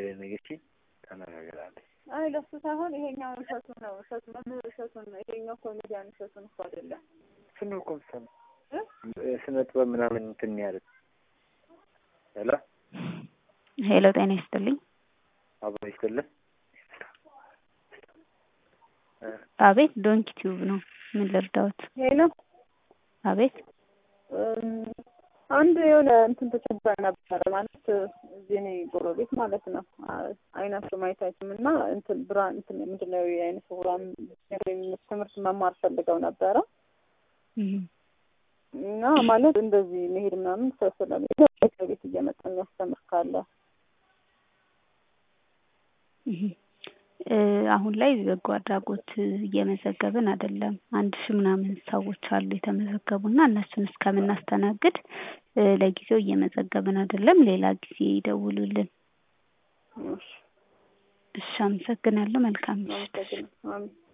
ነገች ተነጋግራለች። አይ ለሱ ሳይሆን ይሄኛው እሸቱ ነው። እሸቱ መምህር እሸቱን ነው። ይሄኛው ኮሜዲያን እሸቱን እኮ አይደለም። እሱን ነው እኮ የምትሰማው ስነ ጥበብ ምናምን እንትን ያሉት። ሄሎ ሄሎ፣ ጤና ይስጥልኝ። አብሮ ይስጥልን። አቤት፣ ዶንኪ ቲዩብ ነው። ምን ልርዳዎት? ሄሎ አቤት። አንድ የሆነ እንትን ተቸግረን ነበረ ማለት እዚህ እኔ ጎረቤት ማለት ነው። አይናቸው ማየት አይችልም እና እንትን ብርሃን እንትን ምንድን ነው የአይነ ስውራን ትምህርት መማር ፈልገው ነበረ እና ማለት እንደዚህ መሄድ ምናምን ሰው ስለሌለ ቤት እየመጣ የሚያስተምር ካለ አሁን ላይ በጎ አድራጎት እየመዘገብን አይደለም። አንድ ሺህ ምናምን ሰዎች አሉ የተመዘገቡ እና እነሱን እስከምናስተናግድ ለጊዜው እየመዘገብን አይደለም። ሌላ ጊዜ ይደውሉልን። እሺ፣ አመሰግናለሁ። መልካም ምሽት። አመሰግናለሁ።